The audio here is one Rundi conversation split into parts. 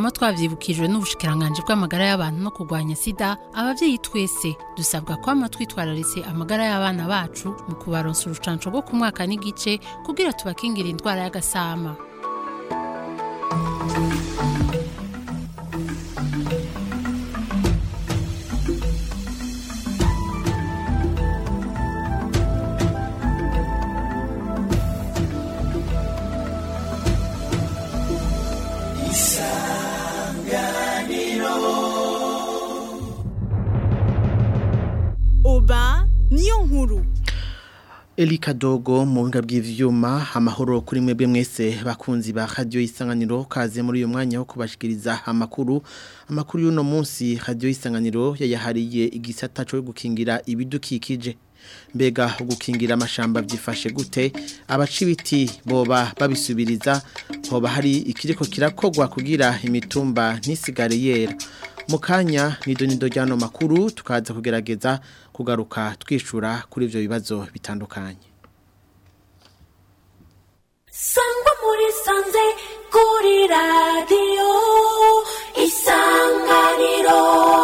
twama twavyibukijwe n'ubushikiranganji bw'amagara y'abantu no kurwanya sida abavyeyi twese dusabwa kwama twitwararitse amagara y'abana bacu mu kubaronsa urucanco rwo ku mwaka n'igice kugira tubakingira indwara y'agasama oba niyo nkuru Eli Kadogo mu buhinga bw'ivyuma amahoro kuri mwebwe mwese bakunzi ba radio isanganiro kaze muri uyu mwanya wo kubashikiriza amakuru amakuru y'uno munsi radio isanganiro yayahariye igisata cyo gukingira ibidukikije mbega gukingira amashamba byifashe gute abaca ibiti boba babisubiriza hoba hari ikiriko kirakogwa kugira imitumba ntisigare yera mu kanya nido nido ryano makuru tukaza kugerageza kugaruka twishura kuri ivyo bibazo bitandukanye sangwa muri sanze kuri radiyo isanganiro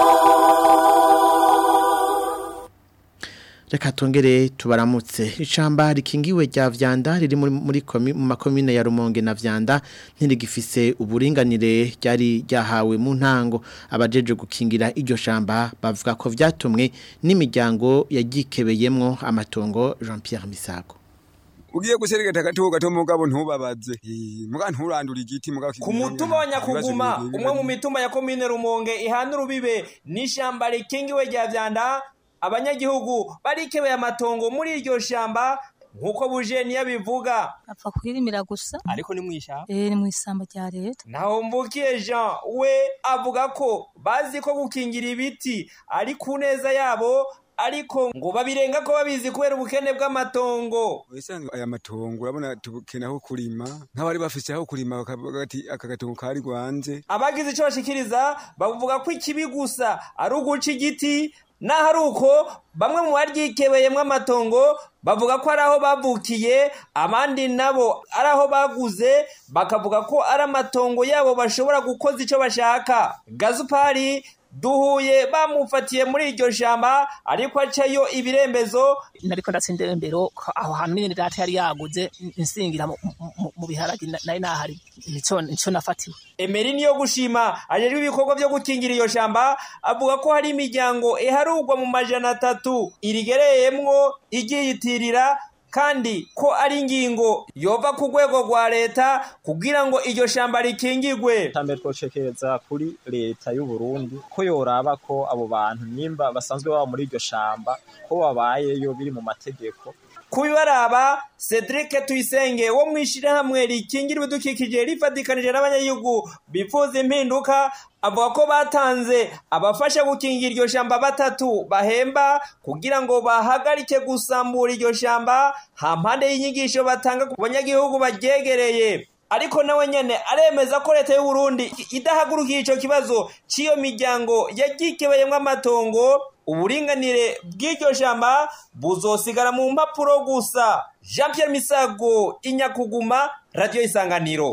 Reka tongere tubaramutse icamba rikingiwe rya vyanda riri muri muri komi, mu makomine ya Rumonge na vyanda ntirigifise uburinganire ryari ryahawe mu ntango abajeje gukingira iryo shamba bavuga ko vyatumwe n'imiryango yagikebeyemwo amatongo Jean Pierre Misago ugiye guseregeta agatuho gato mugabo ntubabaze Eh, muga nturandura igiti muga ku mutumba wa nyakuguma umwe mu mitumba ya komine rumonge ihana urubibe n'ishyamba rikingiwe rya vyanda abanyagihugu barikebeye amatongo muri iryo shamba nk'uko buje niyo bivuga apfa kwirimira gusa ariko ni mw'ishyamba eh ni mu isamba rya leta naho mvukiye jean we avuga ko bazi ko gukingira ibiti ari ku neza yabo ariko ngo babirenga ko babizi kubera ubukene bw'amatongo Wisanzwe aya matongo urabona tubukena aho kurima nk'abari bafise aho kurima bakavuga ati aka gatongo kari rwanze abagize icyo bashikiriza bavuga ko ikibi gusa ari uguca igiti naho ari uko bamwe mu baryikebeyemwo amatongo bavuga ko ari aho bavukiye abandi nabo ari aho baguze bakavuga ko ari amatongo yabo bashobora gukoza icyo bashaka gazupari duhuye bamufatiye muri iryo shamba ariko acayo ibirembezo nariko ndatsindira imbero aho hantu nyene data yari yaguze nsingira mu- mu- mu biharage na- nari nahari nico nico nafatiwe Emeri niyo gushima ajejwe ibikorwa byo gukingira iyo shamba avuga ko hari imiryango iharugwa mu majana atatu irigereyemwo igiyitirira kandi ko ari ingingo yova ku rwego rwa leta kugira ngo iryo shamba rikingirwe tambere twocekereza kuri leta y'u Burundi ko yoraba ko abo bantu nimba basanzwe baba muri iryo shamba ko babayeyo biri mu mategeko kubibaraba Cedric Tuyisenge wo mwishirahamwe rikingira ibidukikije rifatikanije n'abanyagihugu bifuza impinduka avuga ko batanze abafasha gukingira iryo shamba batatu bahemba kugira ngo bahagarike gusambura iryo shamba hampande y'inyigisho batanga ku banyagihugu baryegereye ariko nawe nyene aremeza ko leta y'u Burundi idahagurukiye ico kibazo c'iyo miryango yagikebeyemwo amatongo uburinganire bw'iryo shamba buzosigara mu mpapuro gusa Jean Pierre Misago inyakuguma radio isanganiro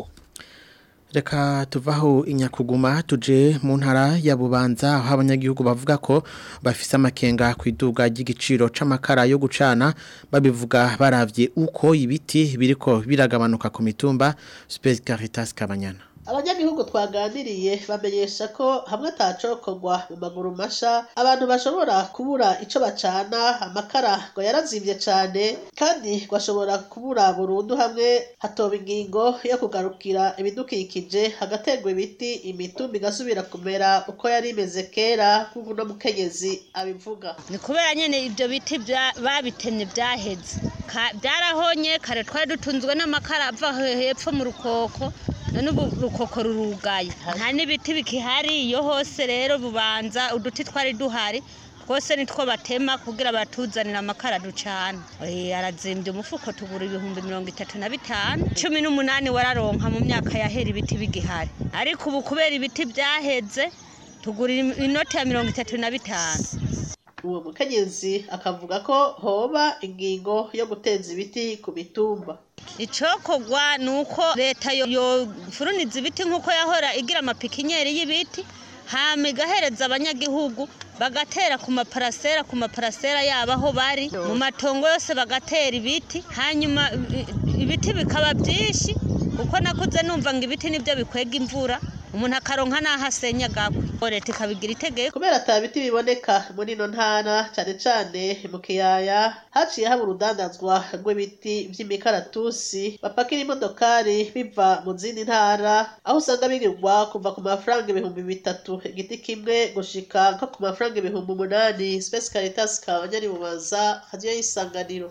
Reka tuvaho inyakuguma tuje mu ntara ya Bubanza aho abanyagihugu bavuga ko bafise amakenga ku iduga ry'igiciro c'amakara yo gucana babivuga baravye uko ibiti biriko biragabanuka ku mitumba Space Caritas Kabanyana abanyagihugu twaganiriye bamenyesha ko hamwe atacokorwa mu maguru masha abantu bashobora kubura ico bacana amakara ngo yarazimvye cane kandi ngo ashobora kubura burundu hamwe hatoba ingingo yo kugarukira ibidukikije hagaterwa ibiti imitumba igasubira kumera uko yari imeze kera nk'uko uno mukenyezi abivuga ni kubera nyine ibyo biti bya- babitemye byaheze Ka- byarahonye kare twari dutunzwe n'amakara ava he- hepfo mu rukoko none ubu rukoko rurugaye nta n'ibiti bikihari iyo hose rero bubanza uduti twari duhari twose nitwo batema kugira batuzanire amakara ducana Eh, arazimbye umufuko tugura ibihumbi mirongo itatu na bitanu cumi n'umunani wararonka mu myaka yahera ibiti bigihari ariko ubu kubera ibiti byaheze tugura inoti ya mirongo itatu na bitanu uwo mukenyezi akavuga ko hoba ingingo yo guteza ibiti ku mitumba icokogwa ni uko leta yofuruniza ibiti nk'uko yahora igira amapikinyeri y'ibiti hama igahereza abanyagihugu bagatera ku maparasera ku maparasera yabo aho bari mu matongo yose bagatera ibiti hanyuma i- ibiti bikaba byinshi kuko nakuze numva ngo ibiti nibyo bikwega imvura umuntu akaronka n'aho asenya agakwe leta ikabigira itegeko kubera ata biti biboneka muri ino ntara cyane cyane mu kiyaya haciye haba urudandazwa rw'ibiti vy'imikaratusi bapakira imodokari biva mu zindi ntara aho usanga bigurwa kuva ku mafaranga ibihumbi bitatu igiti kimwe gushika nko ku mafaranga ibihumbi umunani Space Caritas kabanyari bubaza hadiyo y'isanganiro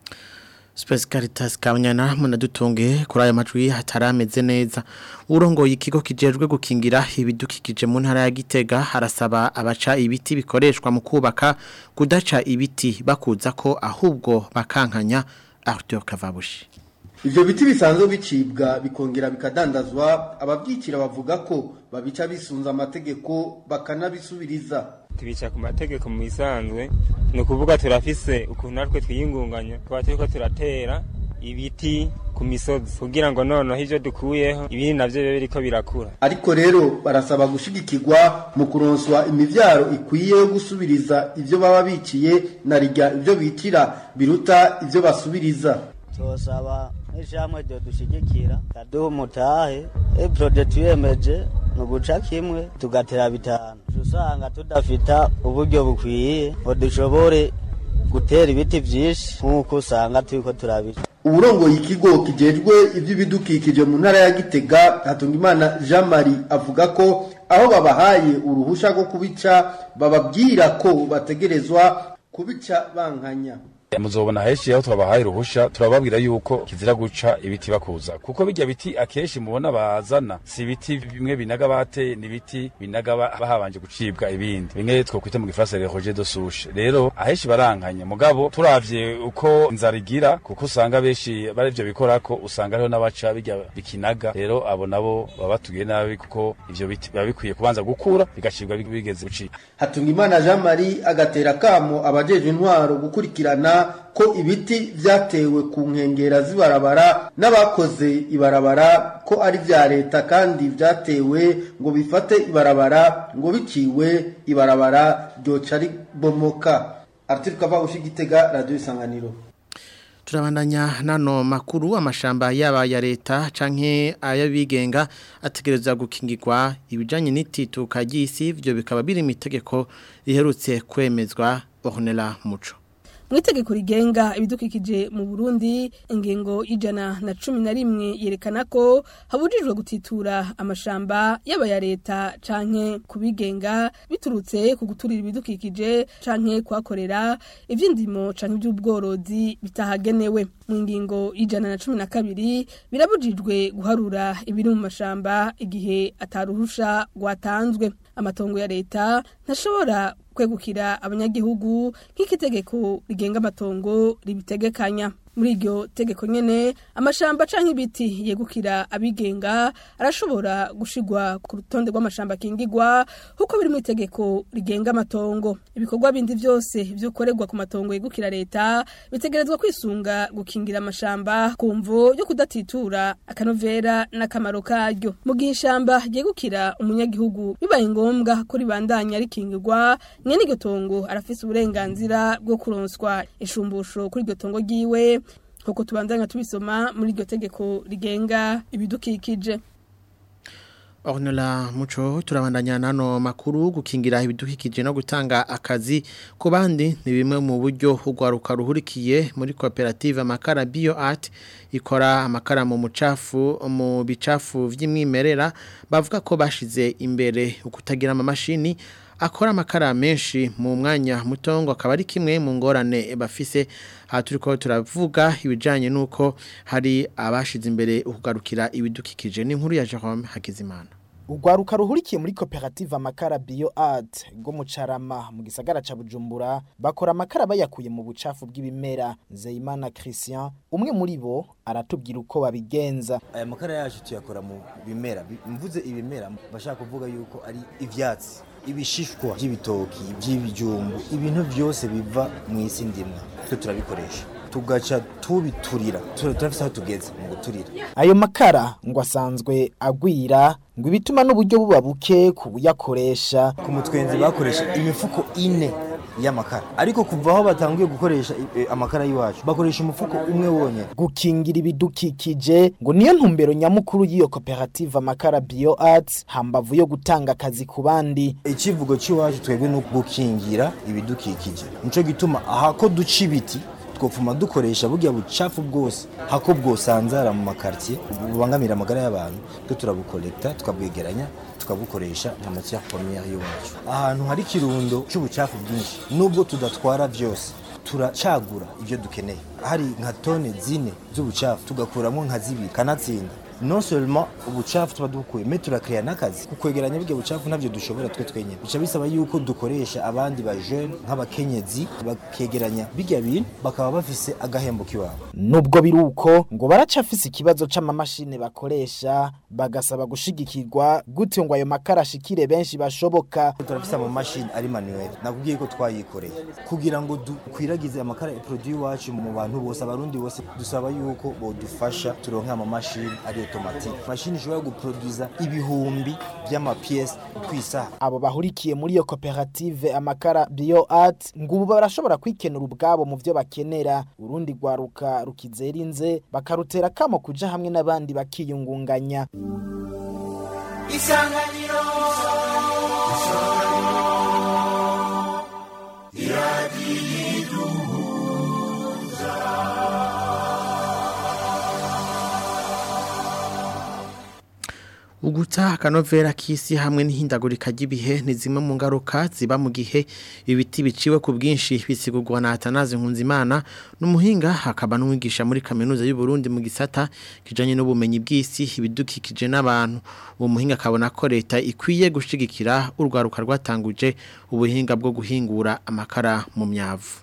Space Caritas Kabanyana munadutunge kuri aya majwi hatarameze neza. Urongoye ikigo kijejwe gukingira ibidukikije mu ntara ya Gitega harasaba abaca ibiti bikoreshwa mu kubaka kudaca ibiti bakuza ko ahubwo bakankanya Arthur Kavabushi. Ivyo biti bisanzwe bicibwa bikongera bikadandazwa abavyicira bavuga ko babica bisunza amategeko bakanabisubiriza. tubica ku mategeko mu bisanzwe ni ukuvuga turafise ukuntu natwe twiyingunganya tuba turiko turatera ibiti ku misozi kugira ngo noneho ivyo dukuyeho ibindi navyo bibe biriko birakura Ariko rero barasaba gushigikirwa mu kuronswa imivyaro ikwiye yo gusubiriza ivyo baba biciye na rirya ivyo bitira biruta ivyo basubiriza. tosaba nk'ishamwe ryo dushigikira kaduha umutahe eprode tuyemeje ni uguca kimwe tugatera bitanu Uca usanga tudafita uburyo bukwiye ngo dushobore gutera ibiti vyinshi nk'uko usanga turiko turabica Uburongoye ikigo kijejwe ivy'ibidukikije mu ntara ya Gitega Hatungimana Jean Marie avuga ko aho babahaye uruhusha rwo kubica bababwira ko bategerezwa kubica bankanya. muzobona henshi aho twabahaye uruhusha turababwira yuko kizira guca ibiti bakuza kuko bijya biti akenshi mubona bazana si ibiti bimwe binaga bateye ni ibiti binaga ba- bahabanje gucibwa ibindi bimwe twokwita mu gifaransa le roger de souche rero ahenshi barankanya mugabo turavye uko inzara igira kuko usanga benshi bari ivyo bikorako usanga hariho n'abaca bijya bikinaga rero abo nabo baba batugiye nabi kuko ivyo biti biba bikwiye kubanza gukura bigacibwa bigeze gucika Hatungimana Jean Marie agatera kamo abajejwe intwaro gukurikirana ko ibiti vyatewe ku nkengera z'ibarabara n'abakoze ibarabara ko ari vya leta kandi vyatewe ngo bifate ibarabara ngo biciwe ibarabara ryoca ribomoka Arthur Kavabushi Gitega Radio Isanganiro Turabandanya nano makuru amashamba yaba ya leta canke ayabigenga ategereza gukingirwa ibijanye n'itituka ry'isi byo bikaba biri mu itegeko riherutse kwemezwa Ornella Muco. mu itegeko rigenga ibidukikije mu burundi ingingo ijana na cumi na rimwe yerekana ko habujijwe gutitura amashamba yaba ya leta canke kubigenga biturutse ku guturira ibidukikije canke kuhakorera ivy'indimo canke ivy'ubworozi bitahagenewe mu ngingo ijana na cumi na kabiri birabujijwe guharura ibiri mu mashamba igihe ataruhusha rwatanzwe amatongo ya leta ntashobora kwegukira abanyagihugu nk'ikitegeko rigenga amatongo ribitegekanya muri iryo tegeko nyene amashamba canke ibiti yegukira abigenga arashobora gushigwa ku rutonde rw'amashamba akingirwa kuko biri mu itegeko rigenga amatongo ibikorwa bindi vyose vyukorerwa ku matongo yegukira leta bitegerezwa kwisunga gukingira amashamba ku mvo yo kudatitura akanovera n'akamaro karyo mu gihe ishamba ryegukira umunyagihugu bibaye ngombwa ko ribandanya rikingirwa nyene iryo tongo arafise uburenganzira bwo kuronswa ishumbusho kuri iryo tongo ryiwe kuko tubandanya tubisoma muri iryo tegeko rigenga ibidukikije Ornella Muco turabandanya nano makuru gukingira ibidukikije no gutanga akazi ku bandi ni bimwe mu buryo ugwaruka ruhurikiye muri koperative amakara bio art ikora amakara mu mucafu mu bicafu vy'imwimerera bavuga ko bashize imbere ukutagira amamashini akora amakara menshi mu mwanya mutongo akaba ari kimwe mu ngorane bafise aha turiko turavuga ibijanye nuko hari abashize imbere ukugarukira ibidukikije n'inkuru ya Jerome Hakizimana Ugwaruka ruhurikiye muri koperative amakara bio art go mu Carama mu gisagara ca Bujumbura bakora amakara bayakuye mu bucafu bw'ibimera Zeyimana Christian umwe muri bo aratubwira uko babigenza aya makara yacu tuyakora mu bimera Bi- mvuze ibimera bashaka kuvuga yuko ari ivyatsi ibishishwa by'ibitoki by'ibijumbu ibintu byose biva mu isi ndimwa twe turabikoresha tugaca tubiturira Tura- turafise aho tugeze mu guturira ayo makara ngo asanzwe agwira ngo ibituma n'uburyo buba buke ku buyakoresha ku mutwenzi bakoresha imifuko ine y'amakara ariko kuva aho batanguye gukoresha eh, amakara y'iwacu bakoresha umufuko umwe wonyine gukingira ibidukikije ngo niyo ntumbero nyamukuru y'iyo koperative amakara bio arts hambavu yo gutanga akazi ku bandi icivugo cy'iwacu twebwe ni gukingira ibidukikije nico gituma ahako duca ibiti twopfuma dukoresha burya bucafu bwose hako bwosanzara mu makartier bubangamira amagara y'abantu twe turabukolekta tukabwegeranya tukabukoresha nka matière première y'iwacu ahantu hari ikirundo cy'ubucafu bwinshi nubwo tudatwara byose turacagura ibyo dukeneye hari nka tone zine z'ubucafu tugakuramo nka zibiri kanatsinda non seulement ubucafu tuba dukuye me turakrea n'akazi kukwegeranya burya bucafu ntabyo dushobora twe twenyine bica bisaba yuko dukoresha abandi ba jeune nk'abakenyezi bakegeranya bijya bintu bakaba bafise agahembo k'iwabo nubwo biri uko ngo baracafise ikibazo c'amamashini bakoresha bagasaba gushigikirwa gutyo ngo ayo makara ashikire benshi bashoboka turafise amamashini ari manuel nakubwiye ko twayikoreye kugira ngo dukwiragize amakara ya produit iwacu mu bantu bose abarundi bose dusaba yuko bodufasha turonke amamashini ari automatique mashini ishobora guproduza ibihumbi by'amapiyesi kwisaha abo bahurikiye muri iyo koperative amakara bio art ngo ubu barashobora kwikenura ubwabo mu byo bakenera urundi rwaruka rukizera inze bakarutera kamo kuja hamwe n'abandi bakiyungunganya isanganiro Uguta akanovera k'isi hamwe n'ihindagurika ry'ibihe ni zimwe mu ngaruka ziba mu gihe ibiti biciwe ku bwinshi bisigurwa na Atanaze Nkunzimana n'umuhinga hakaba n'umwigisha muri kaminuza y'u Burundi mu gisata kijanye n'ubumenyi bw'isi ibidukikije n'abantu uwo muhinga akabona ko leta ikwiye gushigikira urwaruka rwatanguje ubuhinga bwo guhingura amakara mu myavu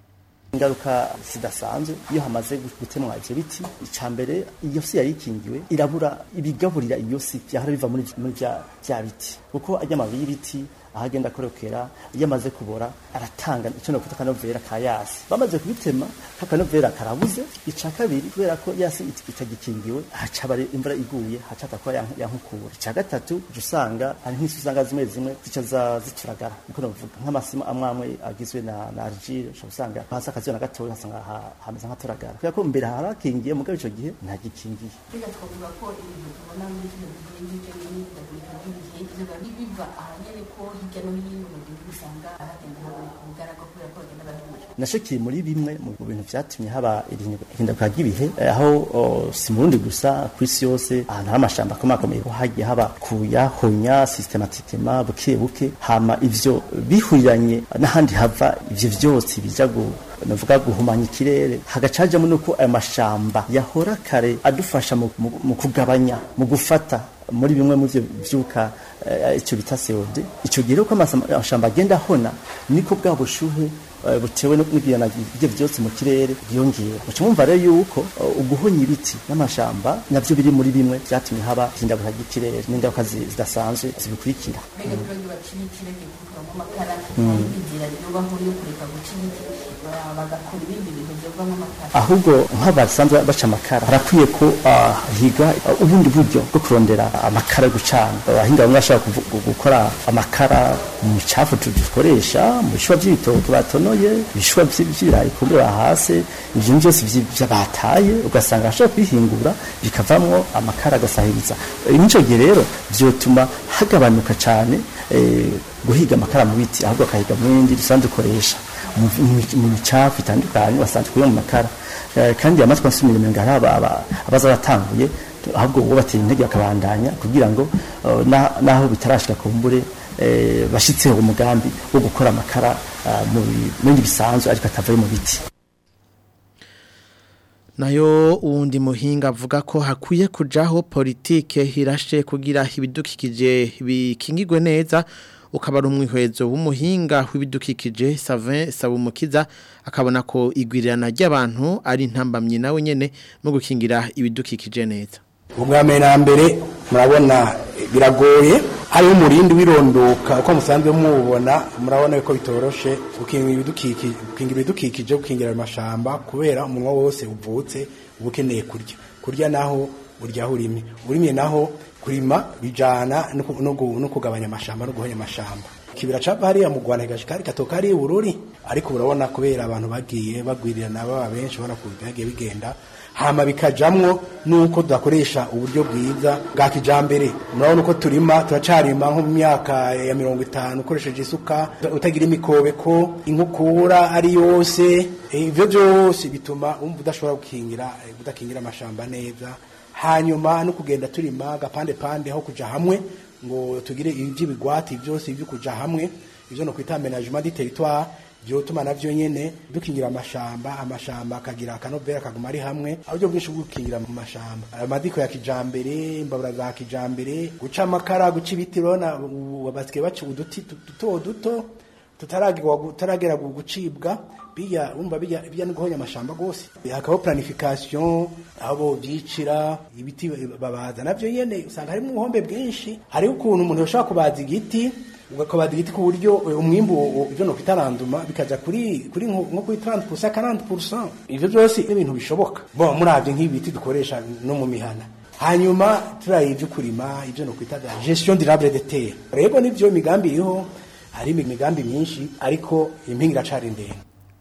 ingaruka zidasanzwe iyo hamaze gutemwa ivyo biti ica mbere iyo si yari ikingiwe irabura ibigaburira iyo si vyahora biva muri muri vya vya biti kuko ajya amababi y'ibiti aho agenda akorokera iyo amaze kubora aratanga icyo nakwita akanovera ka yasi bamaze kubitema kakanovera karabuze ica kabiri kubera ko yasi it- itagikingiwe haca bari imvura iguye haca atakora yank- yankukura ica gatatu uca usanga hari nk'isi usanga zimwe zimwe zica za- zituragara niko novuga nk'amasima amwe amwe agizwe na na argile ushobora usanga hasi akazuba na gatoya hasanga ha- hameze nk'aturagara kubera ko mbere harakingiye mugabo ico gihe ntagikingiye Biga twavuga ko ibintu tubona muri kino gihe n'ibyo n'imyidagaduro y'ibihe biba biva ahanini ko hirya no hino mu gihugu usanga hagenda haboneka ubugaragwa kubera ko bagenda bahindura nasho kiri muri bimwe mu bintu vyatumye haba ihinduka ry'ibihe eh, aho oh, si mu Burundi gusa ku isi yose ahantu hari amashamba akomakomeye ko hagiye haba kuyahonya systematiquement buke buke hama ivyo bihuriranye n'ahandi hava ivyo vyose bija gu navuga guhumanya ikirere hagacajamo nuko ayo mashamba yahora kare adufasha mu, mu, mu kugabanya mu gufata muri bimwe mu byo byuka eh, icyo bita CO2 icyo gihe rero ko amashamba agenda ahona niko bwa bushuhe eh, butewe n'ibiyana ibyo byose mu kirere byongera muca mwumva rero yuko eh, uguhonya ibiti n'amashamba navyo biri muri bimwe byatumye haba ihindagurika ry'ikirere n'ingaruka zi- zidasanzwe zibikurikira mbega turagira baciye ikirege gukuramo amakara Mm. hari inzira yobaho yo kureka guca ibiti ba- bagakora ibindi bintu byovamo amakara ahubwo nk'abasanzwe baca amakara harakwiye ko ah, higa ah, ubundi buryo bwo kurondera amakara yo gucana abahinga bamwe bashobora kuvu- gu- gukora amakara mu micafu tu- dukoresha mu bishishwa by'ibitoki batonoye ibishishwa vy- vy'ibirayi kumbura hasi ivyo byose vy- vya bataye ugasanga ashobora kubihingura bikavamwo amakara agasahiriza Eh, n'ico gihe rero vyotuma hagabanuka cane eh, guhiga amakara mu biti ahubwo akahiga mu bindi dusanzwe dukoresha mu mu- mu micafu itandukanye basanzwe kuyo mu makara Eh, kandi amatwi asumira imenga hari aba- aba- abaza batanguye ahubwo uwo batera intege bakabandanya kugira ngo eh, na- naho bitarashika ku mbure eh, bashitseho umugambi wo gukora amakara ah, mu bi- mu bindi bisanzwe ariko atavuye mu biti nayo uwundi muhinga avuga ko hakwiye kujaho politike hirashe kugira ibidukikije bikingirwe neza ukaba ari umwihwezo w'umuhinga w'ibidukikije Savin Sabumukiza akabona ko igwirirana ry'abantu ari intambamye nawe nyene mu gukingira ibidukikije neza ubwa mbere na mbere murabona biragoye hariho umurindi w'irondoka uko musanzwe mubona murabona ko bitoroshe gukingira ibidukikije gukingira ibidukikije gukingira amashamba kubera umunwa wose uvutse uba ukeneye kurya kurya naho urya aho urimye urimye naho kurima bijana no ku- no gu- no kugabanya amashamba no guhonya amashamba kibira capa hariya mu Rwanda gashikari gatoka ari ubururi ariko urabona kubera abantu bagiye bagwirirana baba benshi ubona ko byagiye bigenda hama bikajamwo nuko tudakoresha uburyo bwiza bwa kijambere murabona uko turima turacarima nko mu myaka ya mirongo itanu ukoresheje isuka utagira imikobeko inkukura ari yose Eh, ivyo byose bituma umva udashobora gukingira eh, udakingira amashamba neza hanyuma no kugenda turima agapande pande aho kuja hamwe ngo tugire iby'ibigwati byose ibyo kuja hamwe ivyo no kwita aménagement du territoire byotuma navyo nyene dukingira amashamba amashamba akagira akanovera akaguma ari hamwe uburyo bwinshi bwo gukingira mu mashamba amadiko ya kijambere imbabura za kijambere guca amakara guca ibiti urabona ubu basigaye baca uduti duto duto tutaragera tutaragera gucibwa bijya umva bijya bijya no guhonya amashamba gose hakabaho planification aho bovyicira ibiti babaza navyo nyene usanga harimo ubuhombe bwinshi hariho ukuntu umuntu yoshobora kubaza igiti ugakobaza igiti ku buryo eh, umwimbu ivyo no kwitaranduma bikaja kuri kuri nko nko kuri 30% 40% ivyo byose ni ibintu bishoboka bon muravye nk'ibiti dukoresha no mu mihana hanyuma turaye ivyo kurima ivyo no kwita gestion durable de terre rego nivyo migambi iriho hari imigambi myinshi ariko impinga iracari ndende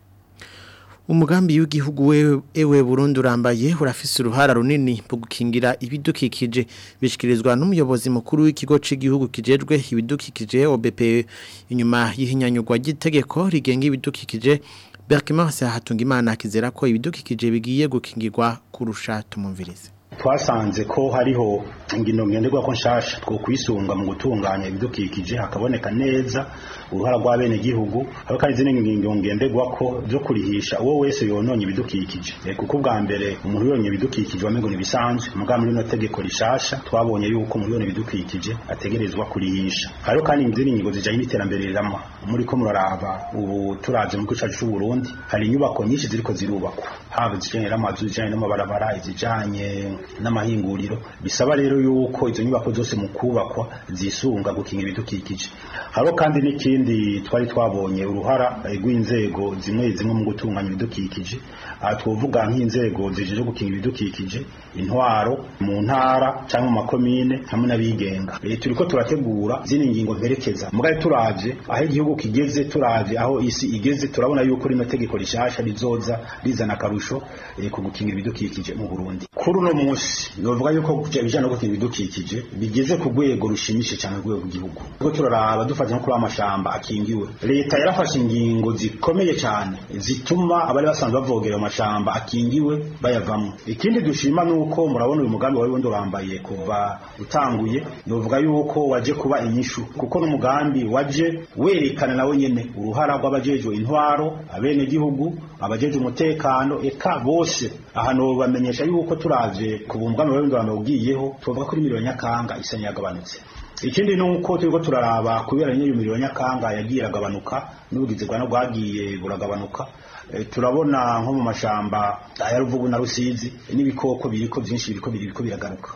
Umugambi w'igihugu we- ewe Burundi urambaye urafise uruhara runini mu gukingira ibidukikije bishikirizwa n'umuyobozi mukuru w'ikigo c'igihugu kijejwe ibidukikije OBP inyuma y'ihinyanyurwa ry'itegeko rigenga ibidukikije Berkimanse Hatungimana akizera ko ibidukikije bigiye gukingirwa kurusha tumumvirize twasanze ko hariho ingino ngenderwa ko nshasha two kwisunga mu gutunganya ibidukikije hakaboneka neza uruhara rw'abene gihugu haba kandi izindi ngingo ngenderwa ko byo kurihisha uwo wese yononye ibidukikije Eh, kuko bwa mbere umuntu yonye ibidukikije wamengo ni bisanzwe muga muri no tegeko rishasha twabonye yuko umuntu yonye ibidukikije ategerezwa kurihisha hariho kandi izindi ngingo zijanye n'iterambere rirama muri ko muraraba ubu turaje mu gihugu cacu c'u Burundi hari inyubako nyinshi ziriko zirubakwa haba izijanye n'amazu izijanye n'amabarabara izijanye n'amahinguriro bisaba rero yuko izo nyubako zose mu kubakwa zisunga gukinga ibidukikije hariho kandi n'ikindi twari twabonye uruhara eh, rw'inzego zimwe zimwe mu gutunganya ibidukikije aha twovuga nk'inzego zijeje gukinga ibidukikije intwaro mu ntara cyangwa mu makomine hamwe n'abigenga Eh, turiko turategura zino ngingo mperekeza mugabe turavye aho igihugu kigeze turavye aho isi igeze turabona yuko rino tegeko rishasha rizoza rizana akarusho eh, ku gukingira ibidukikije mu Burundi kuri uno munsi novuga yuko ibijanye no gukingira ibidukikije bigeze ku rwego rushimishije cyane rwego rw'igihugu ubwo turaraba dufata nko kuri amashamba akingiwe leta yarafashe ingingo zikomeye cyane zituma abari basanzwe bavogera mu mashamba akingiwe bayavamo ikindi dushima nuko murabona uyu mugambi wari wundi urambaye kuva utanguye novuga yuko waje kuba inyishu kuko n'umugambi waje werekana nawe nyene uruhara rw'abajejwe intwaro abene gihugu abajejwe umutekano eka bose ahantu bamenyesha yuko turavye ku mugambi wari wundi urambaye ugiyeho tuvuga kuri miliyoni nyakanga isa niyagabanutse ikindi ni uko turiko turaraba kubera nyine miliyoni nyakanga yagiye iragabanuka n'ubugizi bwa bwagiye buragabanuka Eh, turabona nko mu mashamba aya ruvugu na rusizi n'ibikoko biriko byinshi biriko biriko biragaruka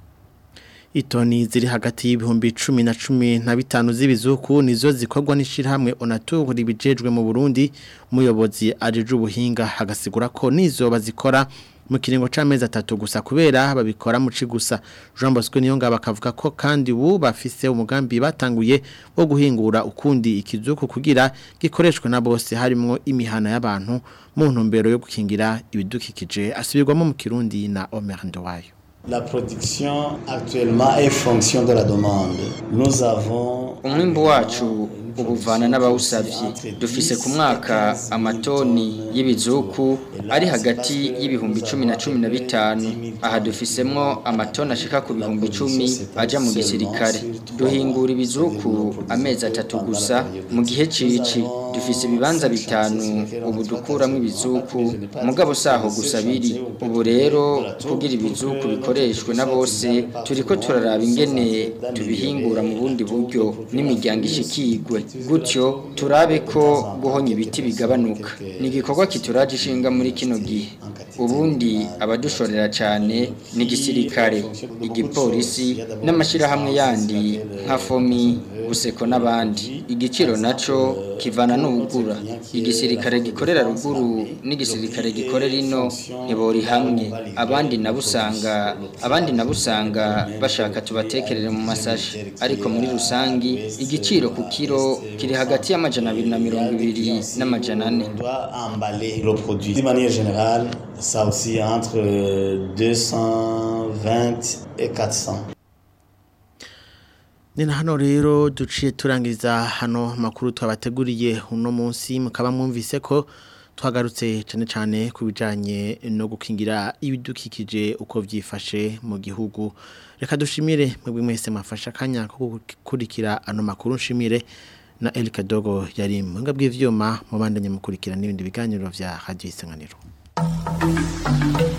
Itoni ziri hagati y'ibihumbi cumi na cumi na bitanu z'ibizuku nizo zikorwa n'ishirahamwe Onatur ribijejwe mu Burundi umuyobozi ajeje ubuhinga hagasigura ko nizo bazikora mu kiringo c'amezi atatu gusa kubera babikora mu gusa Jean Bosco niyo ngaba akavuga ko kandi ubu bafise umugambi batanguye wo guhingura ukundi ikizuku kugira gikoreshwe na bose harimo imihana y'abantu mu ntumbero yo gukingira ibidukikije asubirwamo mu Kirundi na Omer Ndowayo La production actuellement est fonction de la demande. Nous avons umwimbu wacu ubuvana n'abawusavye dufise ku mwaka amatoni y'ibizuku ari hagati y'ibihumbi cumi na cumi na bitanu aha dufisemwo amatoni ashika ku bihumbi icumi aja mu gisirikare duhingura ibizuku amezi atatu gusa mu gihe cici dufise ibibanza bitanu ubu dukuramwo ibizuku mugabo saho gusa biri ubu rero kugira ibizuku bikoreshwe na bose turiko turaraba ingene tubihingura mu bundi buryo n'imiryango ishikigwe gutyo turabe ko guhonya ibiti bigabanuka ni igikorwa kituraje ishinga muri kino gihe ubundi abadushorera cyane ni igisirikare igipolisi n'amashyirahamwe yandi nka fomi guseko n'abandi igiciro naco kivana n'ubugura igisirikare gikorera ruguru n'igisirikare gikorera ino ntibori hamwe abandi nabo usanga abandi nabo usanga bashaka tubatekerere mu masashi ariko muri rusangi igiciro ku kiro kiri hagati y'amajana abiri na mirongo ibiri n'amajana ane emballer le produit. De manière générale, ça aussi entre euh, 220 et 400. ni na hano rero duciye turangiza hano makuru twabateguriye uno munsi mukaba mwumvise ko twagarutse cyane cyane ku bijyanye no gukingira ibidukikije uko byifashe mu gihugu reka dushimire mwebwe mwese mwafashe akanya ko gukurikira ano makuru nshimire na Elika Dogo yari mu nga bw'ivyuma mu bandanye mukurikira n'ibindi biganiro vya Radio Isanganiro